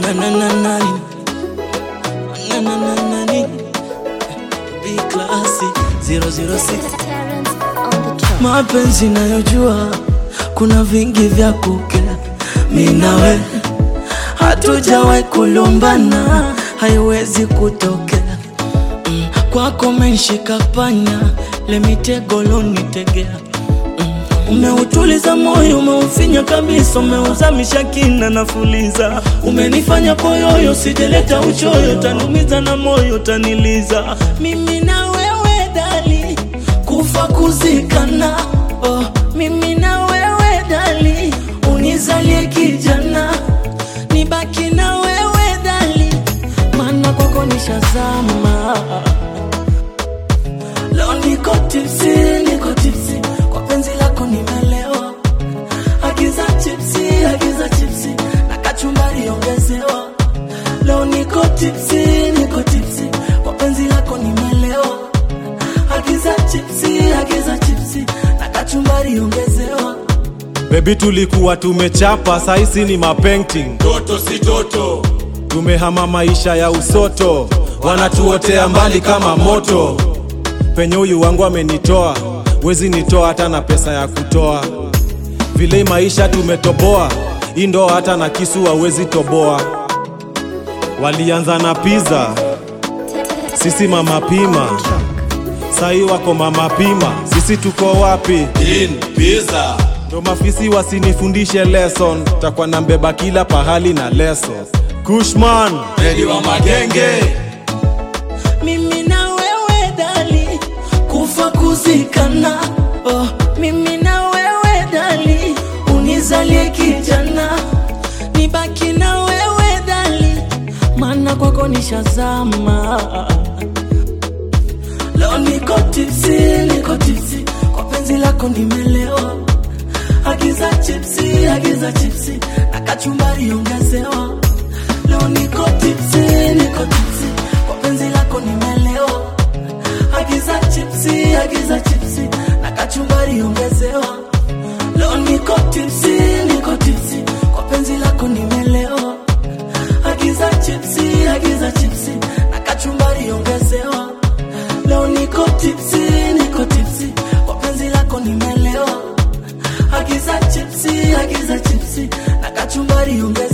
na na na na na na na na na B class 006 Terrence on the track. mapenzi nayojua kuna vingi vya kukera minawe hatujawahi kulumbana haiwezi kutokea mm. kwako menshika panya lemitego lonitegea mm. umeutuliza moyo umeufinya kabisa umeuzamisha kina nafuliza umenifanya koyoyo sijeleta uchoyo tanumiza na moyo taniliza mimi na wewe dali kufa kuzikana oh, mimi na wewe dali unizalie kijana nibaki na wewe dali maana kwako nishazama leo niko tipsi niko tipsi kwa penzi lako nimelewa agiza chipsi agiza chipsi na kachumbari ongezewa leo niko tipsi niko tipsi kwa penzi lako nimelewa agiza chipsi agiza chipsi na kachumbari ongezewa bebi tulikuwa tumechapa saisi ni mapainting toto si toto tumehama maisha ya usoto wanatuotea mbali kama moto penye huyu wangu amenitoa wezi nitoa hata na pesa ya kutoa vile hii maisha tumetoboa hii ndoo hata na kisu hawezi toboa walianza na piza sisi mama pima sahii wako mama pima sisi tuko wapi in pizza ndo mafisi wasinifundishe lesson takwa na mbeba kila pahali na leso kushman redi wa magenge mimi na wewe dali kufa kuzikana oh, mimi na wewe dali unizalie kijana nibaki na wewe dali maana kwako nishazama leo niko tipsi niko tipsi kwa penzi lako nimelewa agiza chipsi agiza chipsi na kachumbari ongezewa leo niko tipsi niko tipsi kwa penzi lako nimelewa agiza chipsi agiza chipsi na kachumbari ongezewa leo niko tipsi niko tipsi kwa penzi lako nimelewa agiza chipsi agiza chipsi na kachumbari ongezewa leo niko tipsi niko tipsi kwa penzi lako nimelewa agiza chipsi agiza chipsi na kachumbari ongezewa